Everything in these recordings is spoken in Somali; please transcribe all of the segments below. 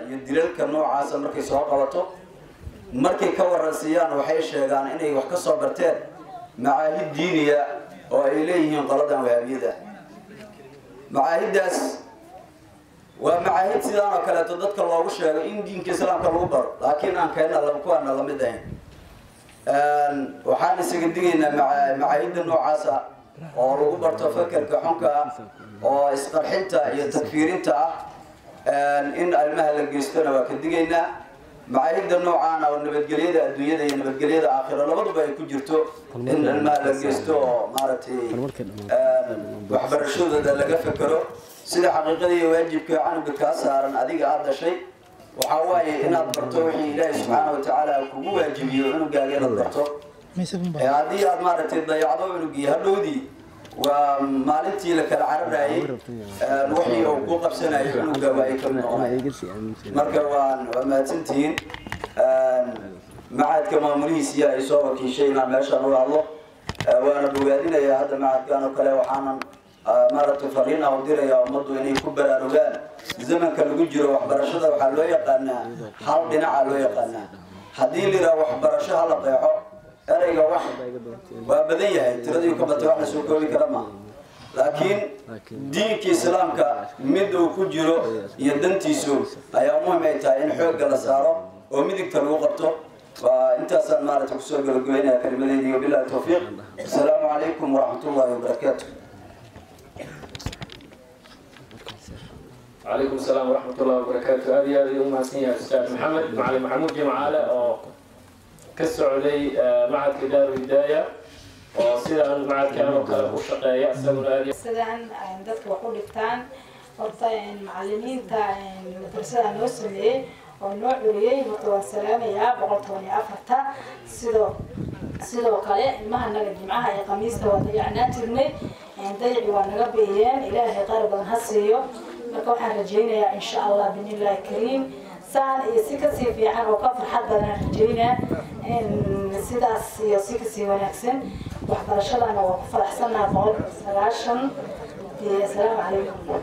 iyo dilalka noocaasa markay soo qabato markay ka waransiiyaan waxay sheegaan inay wax ka soo barteen macaahid diiniya oo ay leeyihiin qoladan wahaabiyada macaahiddaas waa macaahid sidaan oo kaleeto dadka loogu sheego in diinka islaamka lagu baro laakiin aan keenna kuwaana lamid ahayn waxaan isaga digaynaa macaahidda noocaasa oo lagu barto fakerka xunka ah oo isqarxinta iyo takfiirinta ah in arrimaha la geystona waa ka digaynaa macaahidda noocaana oo nabadgelyada adduunyada iyo nabadgelyada aakhiro labaduba ay ku jirto in ilmaha la geysto oo maaragtay waxbarashadooda laga fekero sida xaqiiqada iyo waajibka canuga kaa saaran adiga aada dhashay waxaa waaye inaad barto wixii ilaahay subxaana watacaala kugu waajibiyo cunugaaga inaad barto haddii aad maaragtay dayacdo cunugii hadhowdii waa maalintii la kala cararayay wixii uu ku qabsanayo cunuga waa ay kamid noqonaya marka waan waa mahadsantihiin macadka maamulihiisiya ay soo wakiishay inaan meeshaan uga hadlo waana bogaadinayaa hadda macadkan oo kale waxaanan maaragtay fariin aan u diraya ummaddu inay ku baraarugaan zamanka lagu jiro waxbarashada waxaa loo yaqaanaa hal dhinaca loo yaqaanaa haddii la yidhaha waxbarasho hala qeexo ereyga wax waa badan yahay tiradii ka batay wax la soo koobi kara maaha laakiin diinka islaamka mid uu ku jiro iyo dantiisu ayaa muhim ay tahay in xoogga la saaro oo midigta lagu qabto waa intaasaan maaragtay kusoo gabagabeynaya kelimadeydii wabillahi tawfiiq asalaamu calaykum waraxmat ullahi wabarakaatu وعليكم السلام ورحمة الله وبركاته هذه هذه أم سنية أستاذ محمد معلم محمود جمعالة أو كالسعودي معهد كدار الهداية وسيدا معهد كان وكالة وشقايا أسألنا هذه sidaan dadka wax u dhigtaan horta macalimiinta madrasada noo sameeyey oo noo curiyey horta waan salaamayaa boqol toban iyo afarta sidoo sidoo kale ilmaha naga jimcaha iyo khamiista waa dayacnaa jirnay dayaci waa naga beeyeen ilaahay qaar badan ha siiyo marka waxaan rajaynayaa insha allah binillahi kariim saan iyo si kasii fiican oo ka farxad badan rajaynaa sidaas iyo si kasii wanaagsan waxbarashadana waa ku faraxsannaha boqolkiiba sagaashan iyo asalaamu calaykum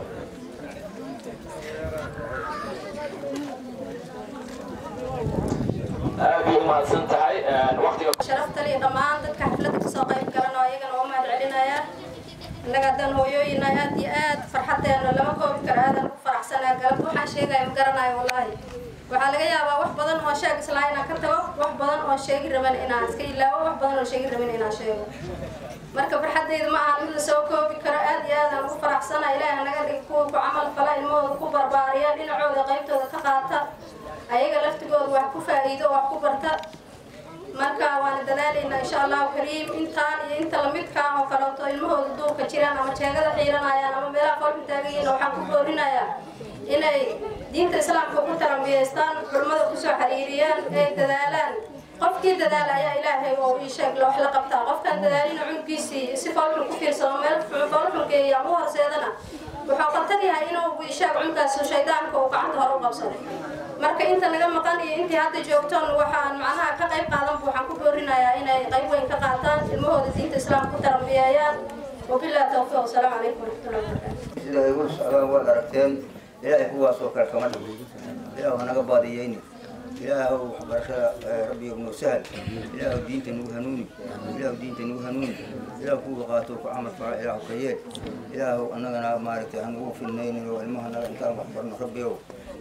aad bay umahadsan tahay waqtiga sharafta liyo dhammaan dadka xafladda kasoo qayb galanoo ayagana waa mahad celinaya innaga haddaan hooyooyina aad iyo aad farxadeena lama koobi karo aadan ku faraxsanaa galab waxaan sheegaya ma garanayo wallaahi waxaa laga yaabaa wax badan oo sheeg islaa inaan ka tago wax badan oo sheegi raban inaan iska ilaawo wax badan oo sheegi raban inaan sheego marka farxadeyda ma ahan mid la soo koobi karo aad iyo aadaan ugu faraxsana ilaahi naga dhig kuwa ku camal fala ilmahooda ku barbaariya dhinacooda qaybtooda ka qaata ayaga laftigooda wax ku faa'iido wax ku barta marka waana dadaalaynaa insha allahu kariim intaan iyo inta lamidka ah oo kaleeto ilmahooda duurka jiraan ama jeegada xiiranayaan ama meelaha qolka taagayiin waxaan ku boorinayaa inay diinta islaamka ku tarambiyaystaan culimmada kusoo xiriiriyaan ay dadaalaan qofkii dadaala ayaa ilaahay oo ii sheeg wax la qabtaa qofkaan dadaalina cunuggiisii si foolxun ku fiirsano meel foolxun geeya ama u horseedana wuxuu khatar yahay inuu ii sheeg cunugkaas shaydaanka uu gacanta hore u qabsaday marka inta naga maqan iyo intii hadda joogtoon waxaan macnaha ka qayb qaadanba waxaan ku boorinayaa inay qayb weyn ka qaataan ilmahooda diinta islaamka ku tarambiyeeyaan wabillahi tawfiiq wasalaamu calaykum waraxmatullahi wabarakaatu sida ay u socdaan waad aragteen ilaahay kuwaasoo kale kama dhigo ilaah hanaga baadiyeyni ilaahow waxbarashada rabbiga noo sahal ilaahow diinta nagu hanuuni ilaahow diinta nagu hanuuni ilaahow kuwa qaato ku camal fala ilaahow ka yeel ilaahow annagana maaragtay aan ugu filnaynin oo ilmaha naga intaan wax barno rabbigow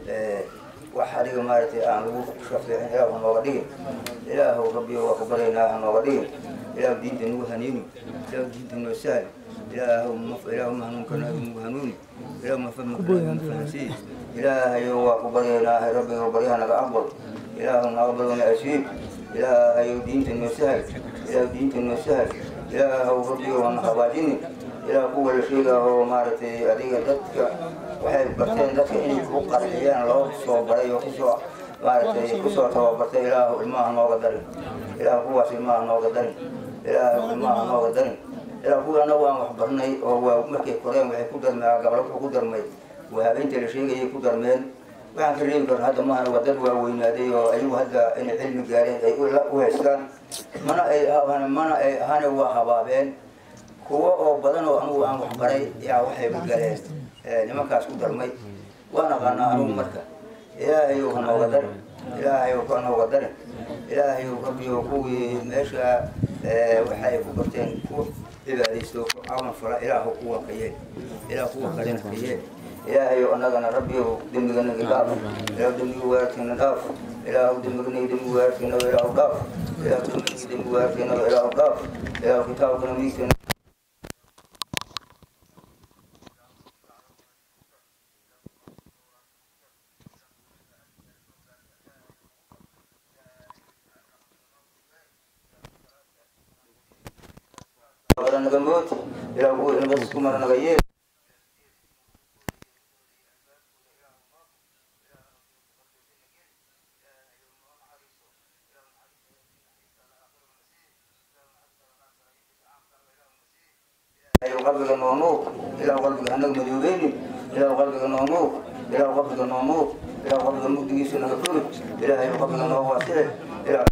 wax adiga maaragtay aan lagu shafeecin ilaahow hanooga dhigin ilaahow rabbigow waa ku baryaynaa hanooga dhigin ilaahow diinta nagu hanuuni ilaahow diinta noo sahal ilaahow ilaahow ma hanuunkana nagu hanuuni ilaahow ma fahmkana nagu fahansiis ilaahayow waa ku baryaynaa rabbigow baryaha naga aqbal ilaahow naga badana asiib ilaahayow diinta noo sahal ilaahow diinta noo sahal ilaahow rabbigow hana habaajini ilaah kuwa la sheegaa oo maaragtay adiga dadka waxay barteen dadka inay ku qarxiyaan loo soo baray oo kusoo maaragtay kusoo tababartay ilaahu ilmaha nooga darin ilaah kuwaas ilmaha nooga darin ilaahu ilmaha nooga darin ilaah kuwa anagu aan wax barnay oo waa markay koreen waxay ku darmeen gablo wuxuu ku darmay wahabeynta la sheegayay ku darmeen waxaan ka reebi karna hadda mahana waa dad waaweynaaday oo ayagu hadda inay cilmi gaareen ay u haystaan mana ay mana ay ahane waa habaabeen kuwo oo badan oo anugu aan waxbaray yaa waxayba galeen nimankaas ku darmay waan aqaanaa anugu marka ilaahayow ha nooga darin ilaahayow ka nooga darin ilaahayow rabbiyow kuwii meesha waxay ku barteen ku cibaadaysto ku cawan fala ilaahu kuwa ka yeel ilaah kuwa kalena ka yeel ilaahayow annagana rabbiyow dembiganaga dhaaf ilaah dembiga waarkeena dhaaf ilaahu dembiganaga dembi waarkeena ilaahu dhaaf ilaahu dembiganaga dembi waarkeena ilaahu dhaaf ilaahu kitaabkana miigkeena naga mood ilaa kuwa nabad isku mara naga yeel ilaahu qalbiga noo nuur ilaahu qalbiga anaga madoobeynin ilaahu qalbiga noo nuur ilaahu qalbiga noo nuur ilaahu qalbiga mugdigiisa naga furi ilaahayu qalbiga noo waasici ilaahu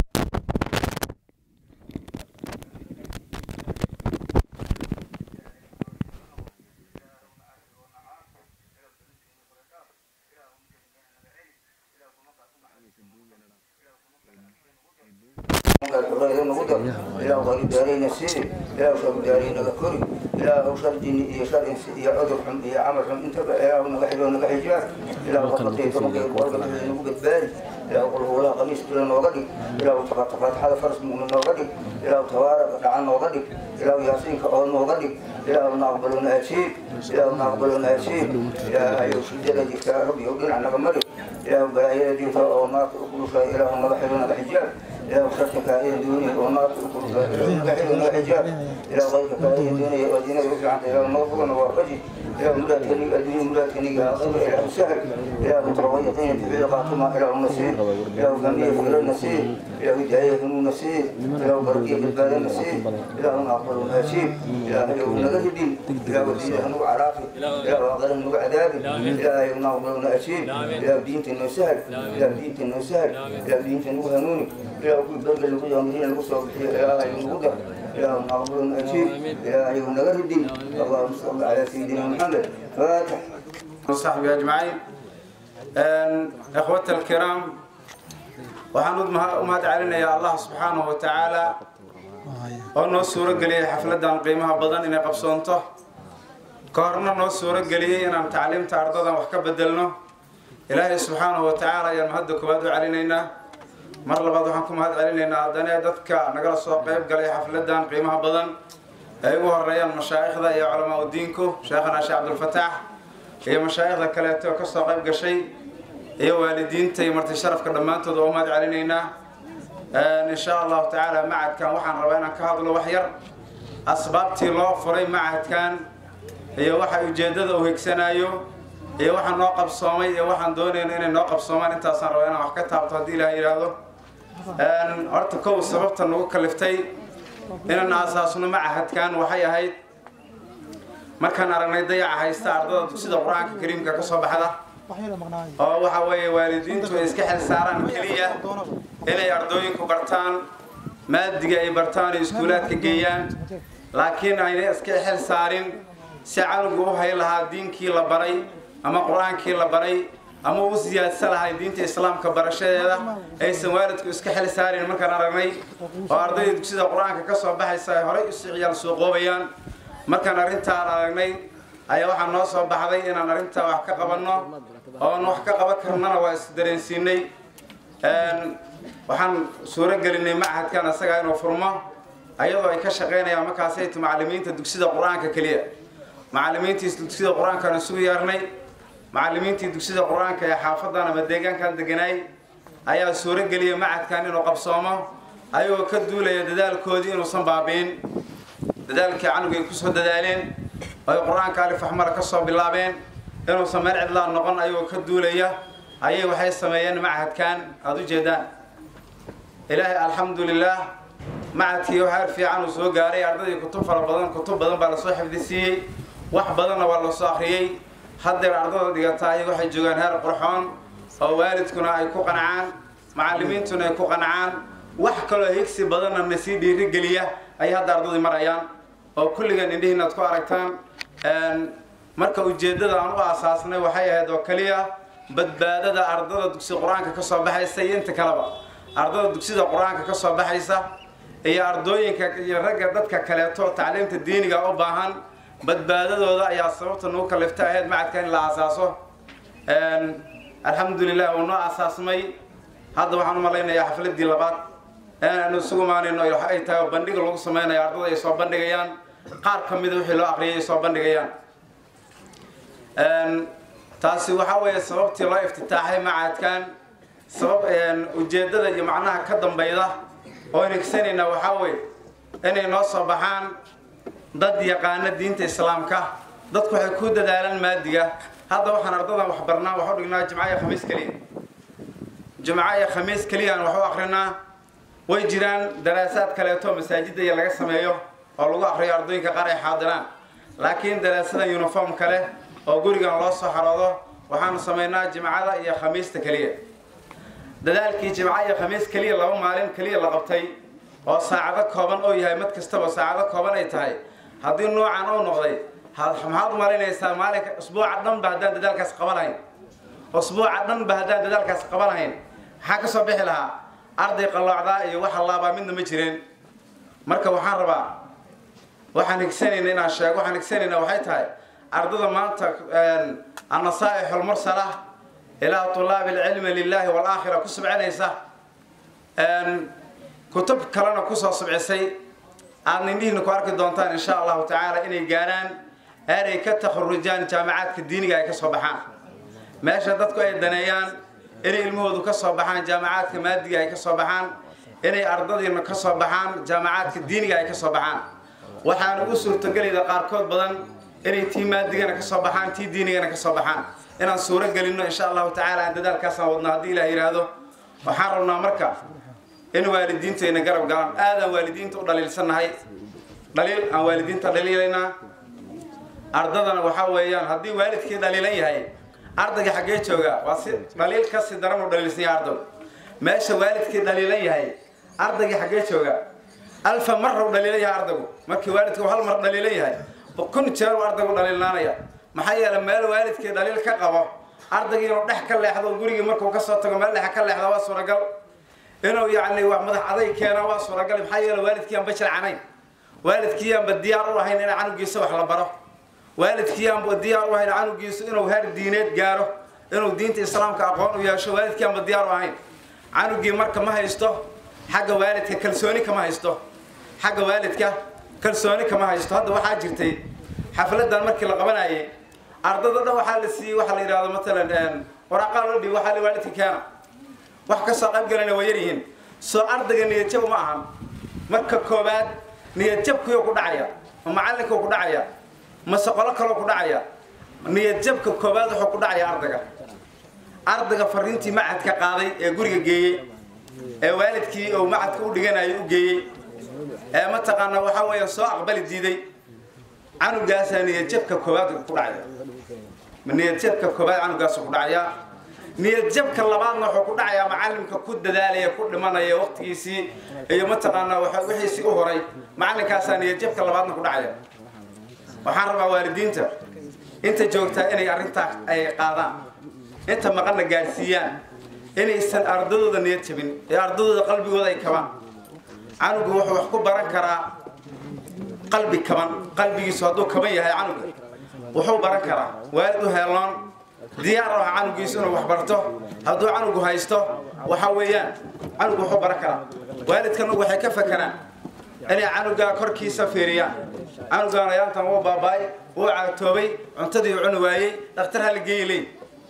ilaahu qari daarayna sii ilaahu shar daaraynaga kori ilaahu shar jini iyo shar insi iyo cudur xun iyo camal xun intaba ilaahu naga xidho naga xijaab ilaahu qafatay tobankay kuwalka dhexda nagu badbaadi ilaahu qulhuulaha qamiis bila nooga dhig ilaahu faatixada faras mu'min nooga dhig ilaahu tabaaraka dhacan nooga dhig ilaahu yaasiinka oo nooga dhig ilaahu naqbaluna ajiib ilaahu naqbaluna ajiib ilaahayow shidada jirta rabbiyow dhinac naga mari ilaahu balaayada jirta oo naarta u kulushay ilaahu naga xidho naga xijaab إلى وشرك كائن دوني ونار إلى نوع حجاب إلى غيرك كائن دوني ودينا يرجع عن إلى المغفور وفجي إلى مراد كني الدنيا مراد كني غير إلى السهل إلى متروية طين في بعض قاتمة إلى النسير إلى غنية في النسير إلى هداية في النسير إلى بركية في البلد النسير إلى أقبل النسير إلى يوم نغهدين إلى وديه نوع عرافي إلى وغير نوع عذابي إلى يوم نقبل النسير إلى دينة النسهل إلى دينة النسهل إلى دينة النهنوني إلى كل بلد اللي يوم هنا الوصول إلى يوم غدا إلى نقبل النسير إلى يوم نغهدين اللهم صل على سيدنا محمد فاتح وصحبه أجمعين إخوة الكرام waxaan u mahad celinayaa allah subxaanahu wa tacaala oo noo suuro geliyey xafladan qiimaha badan inay qabsoonto ka horna noo suuro geliyey inaan tacliimta ardadan wax ka bedelno ilaahay subxaanahu wa tacaala ayaan mahadda koowaad u celinaynaa mar labaad waxaan ku mahad celinaynaa haddana dadka nagala soo qayb galay xafladan qiimaha badan ay ugu horeeyaan mashaa'ikhda iyo culamaa udiinku sheekhana sheekh cabdulfataax iyo mashaa'ikhda kaleeto oo kasoo qayb gashay iyo waalidiinta iyo marti sharafka dhammaantood oo mahad celinaynaa insha allahu tacaala macadkan waxaan rabaa inaan ka hadlo wax yar asbaabtii loo furay macadkan iyo waxa ujeedada uu higsanayo iyo waxa noo qabsoomay iyo waxaan doonayno inay noo qabsoomaan intaasaan rabaa inaan wax ka taabto haddii ilaah yidhaahdo horta kow sababta nagu kaliftay inaan aasaasno macahadkan waxay ahayd markaan aragnay dayaca haysta ardada dugsida qur-aanka kariimka ka soo baxda oo waxa weeye waalidiintu ay iska xil saaraan keliya inay ardooyinku bartaan maadiga ay bartaan oo iskuulaadka geeyaan laakiin ayna iska xil saarin si canugu u hay lahaa diinkii la baray ama qur-aankii la baray ama u siyaadsan lahay diinta islaamka barashadeeda aysan waalidku iska xil saarin markaan aragnay oo ardayda dugsida qur-aanka ka soo baxaysa ay horay usi ciyaal suuqoobayaan markaan arrintaan aragnay ayaa waxaa noo soo baxday inaan arrintaa wax ka qabanno oon wax ka qaban karnana waa is dareensiinay waxaan suuro gelinay machadkan isagaa inuu furmo ayadoo ay ka shaqaynayaan markaasaytu macallimiinta dugsida qur-aanka keliya macallimiintii dugsida qur-aankaan isugu yeernay macallimiintii dugsida qur-aanka ee xaafadan ama deegaankan deganaay ayaa suuro geliyay machadkan inuu qabsoomo ayagoo ka duulaya dadaalkoodii inuusan baabi'in dadaalkii canugu ay kusoo dadaaleen ay qur-aanka alif axmar ka soo bilaabeen inuusan meel cidlaan noqon ayagoo ka duulaya ayay waxay sameeyeen machadkan aada u jeedaan ilaahay alxamdulilaah machadkii heer fiican uu soo gaaray ardaydii kutub fara badan kutub badan baa lasoo xifdisiiyey wax badanna waa lasoo akhriyey haddeer ardada dhigataay waxay joogaan heer qurxoon oo waalidkuna ay ku qancaan macallimiintuna ay ku qancaan wax kaloo higsi badanna na sii dhiirigeliya ayay hadda ardadii marayaan oo kulligan indhihiin aad ku aragtaan marka ujeeddada aan u aasaasnay waxay ahayd oo keliya badbaadada ardada dugsiga qur-aanka ka soo baxaysa iyo inta kaleba ardada dugsida qur-aanka ka soo baxaysa iyo ardooyinka iyo ragga dadka kaleeto tacliimta diiniga u baahan badbaadadooda ayaa sababta nagu kalifta ahayd macadka in la asaaso alxamdulilah uu noo asaasmay hadda waxaan u malaynayaa xafladii labaad aanu isugu imaanayno waxa ay tahay bandhiga lagu samaynayo ardada ay soo bandhigayaan qaar ka mida wixii loo aqriyay ay soo bandhigayaan taasi waxaa weeye sababtii loo iftitaaxay macadkan sabab ujeeddada iyo macnaha ka dambayda oo inigsanayna waxaa weeye inay noo soo baxaan dad yaqaana diinta islaamka dadku waxay ku dadaalaan maadiga hadda waxaan ardadan wax barnaa wax u dhignaa jimca iyo khamiis keliya jimco iyo khamiis keliyaan wax u akrinaa way jiraan daraasaad kaleeto masaajidda iyo laga sameeyo oo lagu akriyo ardooyinka qaar ay xaadiraan laakiin daraasadan uniform kale oo gurigan loo soo xaroodo waxaanu samaynaa jimcada iyo khamiista keliya dadaalkii jimco iyo khamiis keliya laba maalin keliya la qabtay oo saacado kooban oo yahay mid kastaba saacado kooban ay tahay haddii noocan uu noqday maxaad u malaynaysaa maalinka usbuuca dhanba haddaan dadaalkaas qaban lahayn usbuuca dhanba haddaan dadaalkaas qaban lahayn maxaa ka soo bixi lahaa arday qalloocdaa iyo wax allaabaa midna ma jireen marka waxaan rabaa waxaan higsanayna inaan sheego waxaan higsanayna waxay tahay ardada maanta annasaaix almursala ilaa tulaabi alcilmi lilahi walaakhira ku subcinaysa kutub kalena kusoo subcisay aadna indhihiina ku arki doontaan insha allahu tacaala inay gaaraan aaday ka takharujaan jaamacaadka diiniga ay ka soo baxaan meesha dadku ay daneeyaan inay ilmahoodu ka soo baxaan jaamacaadka maadiga ay ka soo baxaan inay ardadiina ka soo baxaan jaamacaadka diiniga ay ka soo baxaan waxaana u suurtagelayda qaarkood badan inay tii maadigana ka soo baxaan tii diinigana ka soo baxaan inaan suuro gelinno insha allahu tacaala aan dadaalkaasaan wadno haddii ilaah yidhaahdo waxaan rabnaa marka in waalidiintayna garab galaan aadaan waalidiinta u dhaliilsannahay dhaliil aan waalidiinta dhaliilaynaa ardadana waxaa weeyaan haddii waalidkii dhaliilan yahay ardayga xaggee jooga waa si dhaliil kasi daran u dhaliilsan yahay ardagu meesha waalidkii dhaliilan yahay ardaygii xaggee jooga alfa marra u dhaliilan yahay ardagu markii waalidku hal mar dhaliilan yahay kun jeer u ardaygu dhaliilnaanaya maxaa yeelay meel waalidkii dhaliil ka qabo ardaygii inuu dhex ka leexdo gurigii markuu ka soo tago meel dhex ka leexda waa suuragal inuu yacni wax madax aday keena waa suuragal maxaa yeelay waalidkii aan bajilcanayn waalidkii aanba diyaar u ahayn in canugiisa wax la baro waalidkii aanba diyaar u ahayn canugiisu inuu heer diineed gaaro inuu diinta islaamka aqoon u yeesho waalidkii aanba diyaar u ahayn canugii marka ma haysto xagga waalidka kalsooni kama haysto xagga waalidka kalsooni kama haysto hadda waxaa jirtay xafladan markii la qabanayay ardada dhan waxaa la siiyey waxaa la yidhahdo matalan waraaqaa loo dhibi waxaa la waalidka keena wax ka soo qayb galayna waa yaryihiin soo ardayga niyadjab ma ahan marka koowaad niyadjabkuyuu ku dhacaya ma macallinkuu ku dhacaya mase qolo kaloo ku dhacaya niyadjabka koowaad wuxuu ku dhacaya ardayga ardayga fariintii macadka qaaday ee guriga geeyey ee waalidkii uu macadka u dhiganayo u geeyey ee mataqaanaa waxaa weeya soo aqbali diiday canugaasaa niyadjabka koowaad ku dhacaya niyadjabka koowaad canugaasu ku dhacayaa niyadjabka labaadna wuxuu ku dhacayaa macalimka ku dadaalaya ku dhimanaya waqtigiisii iyo mataqaanaa wixiisii u horay macalinkaasaa niyadjabka labaadna ku dhacaya waxaan rabaa waalidiinta inta joogtaa inay arrintaa ay qaadaan inta maqanna gaadhsiiyaan inaysan ardadooda niyad jabin ee ardadooda qalbigooda ay kabaan canugu wuxuu wax ku baran karaa qalbi kaban qalbigiisu hadduu kaban yahay canuga wuxuu baran karaa waalid u heeloon diyaar u ah canugiisu inuu wax barto hadduu canugu haysto waxa weeyaan canugu wuxuu baran karaa waalidkan waxay ka fakeraan inay canugaa korkiisa fiiriyaan canugaan ayaantan wuu baaba'ay wuu caagtoobay cuntadii u cuni waayey dhakhtar hala geeyi leey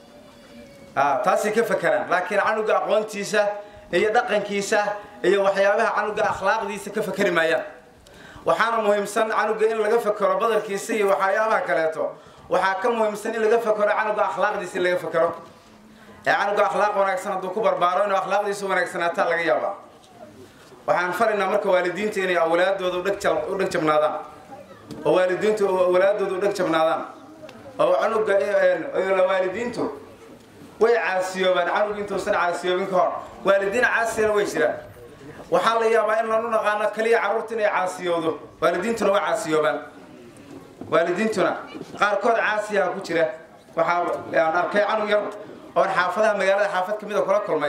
taasay ka fakeraan laakiin canuga aqoontiisa iyo dhaqankiisa iyo waxyaabaha canuga akhlaaqdiisa ka fakeri maayaan waxaana muhiimsan canuga in laga fakero badarkiisa iyo waxyaabaha kaleeto waxaa ka muhiimsan in laga fakero canuga akhlaaqdiisa in laga fakero ee canuga akhlaaq wanaagsan hadduu ku barbaaro inuu akhlaaqdiisa wanaagsanaataa laga yaabaa waxaan faraynaa marka waalidiinta inay awlaadooda u dheg jabnaadaan oo waalidiintu awlaadooda u dheg jabnaadaan oo canuga waalidiintu way caasiyoobaan canugu intuusan caasiyoobin ka hor waalidiin caasiyana way jiraan waxaa la yaabaa in lanu naqaano kaliya carruurta inay caasiyoodo waalidiintuna waa caasiyoobaan waalidiintuna qaarkood caasiyaha ku jira waxaa aan arkay canug yar oon xaafadaha magaalada xaafad kamid a kula kulmay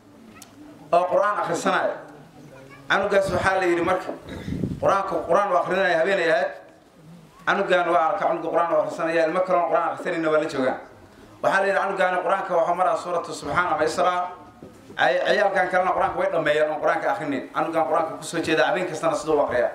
oo qur-aan akhrisanaya canugaas waxaa la yidhi marka qur-aanka qur-aan u akrinaya habeenay ahayd canugaan waa arka canuga qur-aan u akhrisanaya ilmo kaloon qur-aan akhrisanayna waa la joogaan waxaa la yidhi canugaani qur-aanka waxaa maraa suuratu subxaan ama israa ciyaalkan kalena qur-aanka way dhameeyeen oon qur-aanka akrinin canugaan qur-aanka kusoo jeeda habeen kastana siduu u akriya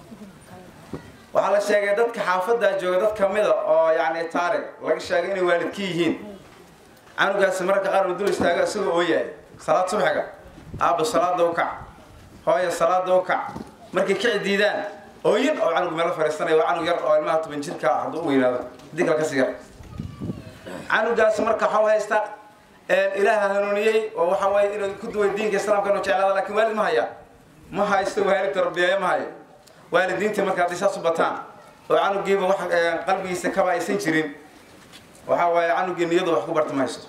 waxaa la sheegay dadka xaafadaa jooga dad kamida oo yani taarig laga sheegay inay waalidka yihiin canugaasi mararka qaar uu dul istaago isagoo ooyahay salaad subxiga aabba salaada u kac hooya salaada u kac markay kici diidaan ooyin oo canugu meelo fariisanaya waa canug yar oo ilmaha toban jirka ah hadduu u weynaado haddii kale kasii yar canugaas marka waxau haysta ilaaha hanuuniyey oo waxa waye inuu ku duway diinka islaamka inuu jeclaada lakin waalid ma haya ma haysto waalid tarbiyeeyo ma hayo waalidiintii marka hadday saas u bataan oo canugiiba wax qalbigiisa kaba aysan jirin waxa waaye canugii niyadu wax ku barta ma haysto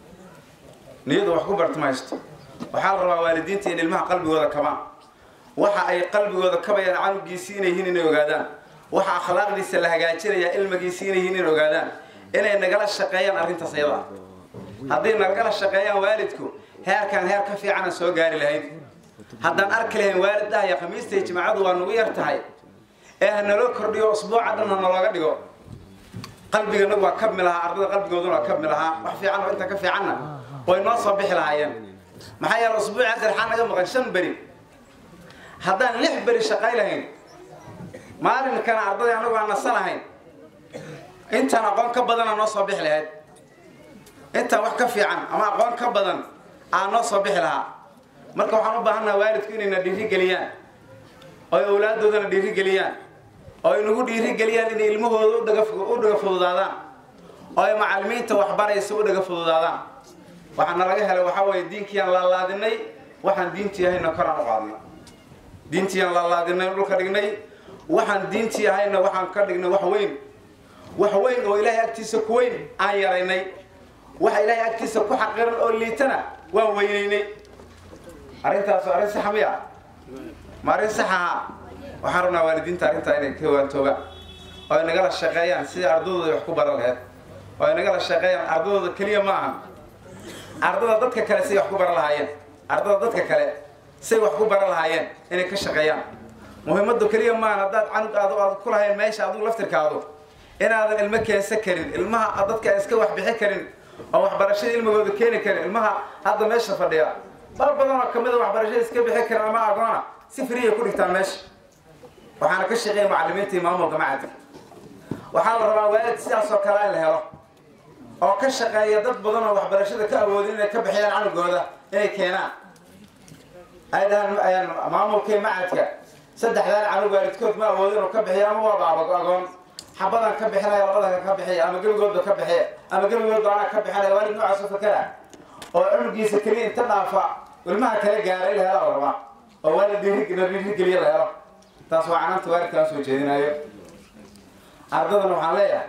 niyadu wax ku barta ma haysto waxaa la rabaa waalidiinta in ilmaha qalbigooda kabaan waxa ay qalbigooda kabayaan canugiisii inay yihiin inay ogaadaan waxa akhlaaqdiisa la hagaajinaya ilmigiisii inay yihiin inay ogaadaan inay nagala shaqeeyaan arrintaas ayada hadday nagala shaqeeyaan waalidku heerkan heer ka fiicanan soo gaari lahayn haddaan arki lahayn waalid dhahaya khamiista iyo jimacadu waa nagu yar tahay ee ha naloo kordhiyo usbuuca dhan ha nalooga dhigo qalbigana waa kabmi lahaa ardada qalbigooduna waa kabmi lahaa wax fiican oo inta ka fiicanna way noo soo bixi lahaayeen maxaa yeele usbuuci hadda waxaa naga maqan shan beri haddaan lix beri shaqay lahayn maalinkana ardadii anagu aan nasan lahayn intaan aqoon ka badana noo soo bixi lahayd intaan wax ka fiican ama aqoon ka badan aa noo soo bixi lahaa marka waxaan u baahannaha waalidku inayna dhiirigeliyaan oy awlaaddoodana dhiirigeliyaan oo ay nagu dhiirigeliyaan inay ilmahooda u dhaga u dhaga fududaadaan oo ay macallimiinta waxbaraysa u dhaga fududaadaan waxaana laga helay waxaa weeye diinkiiyaan laalaadinay waxaan diintii ahayna koraan u qaadnay diintiiyaan laalaadinay dhulka dhignay waxaan diintii ahayna waxaan ka dhignay wax weyn wax weyn oo ilaahay agtiisa ku weyn aan yaraynay waxa ilaahay agtiisa ku xaqiran oo liitana waan weynaynay arrintaas arrin saxa miya ma arrin sax ahaa waxaan rabnaa waalidiinta arrintaa inay ka waantoogaan oo ay nagala shaqeeyaan sidai ardadooda wax ku baran laheyd oo ay nagala shaqeeyaan ardadooda keliya ma ahan ardada dadka kale say wax ku baran lahaayeen ardada dadka kale say wax ku baran lahaayeen inay ka shaqeeyaan muhiimadu keliya maahan haddaad canug aad aad ku lahayn meesha adigu laftirkaadu inaadan ilmo keensan karin ilmaha dadka aan iska waxbixi karin oo waxbarashada ilmigooda keeni karin ilmaha hadda meesha fadhiya dad badan oo kamida waxbarashada iska bixi karin ama agoona si friya ku dhigtaan meesha waxaana ka shaqeeya macallimiinta iyo maamulka macadka waxaa la rabaa waalid sidaas oo kale in la helo oo ka shaqeeya dad badan oo waxbarashada ka awoodin inay ka bixiyaan canugooda inay keenaan ay dhahaan maamulkii macadka saddexdaan canug waalidkood ma awoodin oo ka bixiya ama waaba agoon xabadan ka bixinaya labadan ka bixiya ama gebigoodba ka bixiya ama gebigoodba anaa ka bixinaya waalid noocaas oo fakera oo cunugiisa keliya inta dhaafa ilmaha kale gaaray la helo la rabaa oo waalid dhiirigeliya la helo taas waa canaanta waalidkaan soo jeedinayo ardadan waxaan leeyahay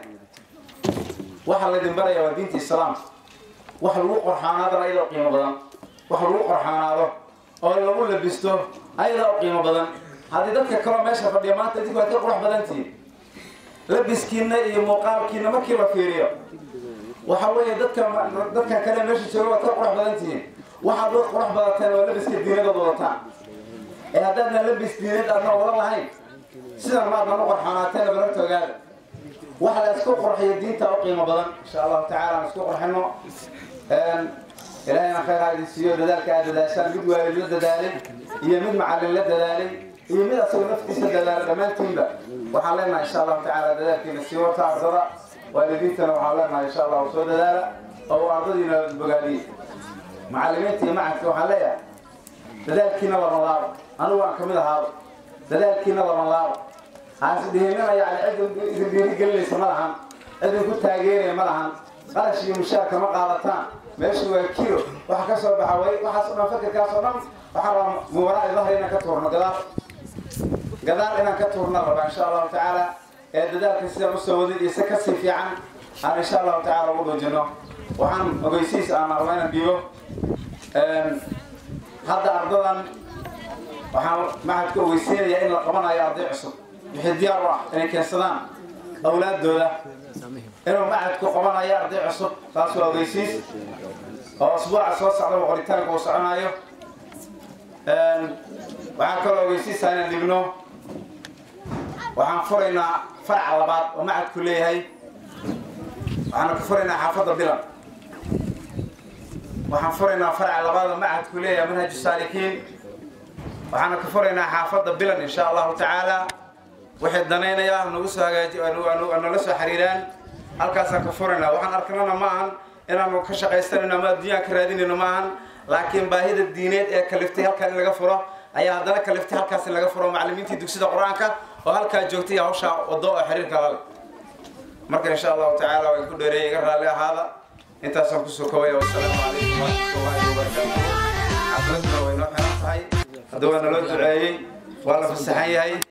waxa laydin baraya waa diinta islaamka wax lagu qorxaanaadana ayadoo qiimo badan wax lagu qorxaanaado oo lagu labisto ayadoo qiimo badan haddii dadka kaloo meesha fadhiya maanta idinku waad ka qurux badantihiin labiskiina iyo muuqaalkiina markii la fiiriyo waxa weeye dadka dadkan kale meesha jooga waad ka qurux badantihiin waxaad uga qurux badateen oo labiska diinadood wadataan ee haddaadna labis diinad aadna wadan lahayn sidan maadnan u qorxanaateen bararta ogaada waxa la isku qurxiyo diinta u qiimo badan insha allahu tacaala aan isku qurxino ilaahayna khayr ha idin siiyo dadaalka aad dadaashaan mid waalid la dadaalay iyo mid macallin la dadaalay iyo mid asagoo naftiisa dadaalay dhammaantiinba waxaan leenahay insha allahu tacaala dadaalkiina sii wata ardada waalidiintana waxaan leenahay insha allahu soo dadaala oo ardadiina bogaadiye macallimiinta iyo macadka waxaan leeyahay dadaalkiina lama laabo anigu aan kamid ahaado dadaalkiina lama laabo haasdhihinina yani cid idin dhiirigelinaysa ma lahan cid idinku taageeraya ma lahan qarash iyo mushaarka ma qaadataan meeshu waa kilo waxa ka soo baxa way waxaas o dhan fakirkaas oo dhan waxaan rabaa mubaraa dahri inaan ka tuurno gadaal gadaal inaan ka tuurna rabaa insha allahu tacaala ee dadaalka sidaan usoo wadin iyo si kasii fiican aan insha allahu tacaala ugu dhujino waxaan ogeysiis aan rabaa inaan dhiibo hadda ardadan waxaan macadka ogeysiinaya in la qabanayo arday cusub wixii diyaar u ah inay keensadaan awlaadooda inuu macadku qabanayo arday cusub taas waa ogeysiis oo asbuuca soo socda qoritaanka uu soconayo waxaan kaloo ogeysiisaa inaan dhigno waxaan furaynaa faraca labaad oo macadku leeyahay waxaana ku furaynaa xaafadda bilan waxaan furaynaa faraca labaad oo macadku leeyahay manhaju saalikiin waxaana ka furaynaa xaafadda bilan insha allahu tacaala waxay danaynaya nagu soo hagaaji nala soo xiriiraan halkaasaan ka furaynaa waxaan arkanana ma ahan inaanu ka shaqaysanayno ama adduunyaan ka raadinayno ma ahan laakiin baahida diineed ee kaliftay halkan in laga furo ayaa haddana kaliftay halkaas in laga furo macallimiintii dugsida qur-aanka oo halkaa joogtay hawshaa wado oo xiriirka lale marka insha allahu tacaala waan ku dheereeyay iga raalli ahaada intaasaan kusoo kobaya wasalaamu calaykum waraxmatullaahi wabarakaatu xafladuna way noo xiran tahay hadda waa naloo duceeyey waa la fasaxan yahay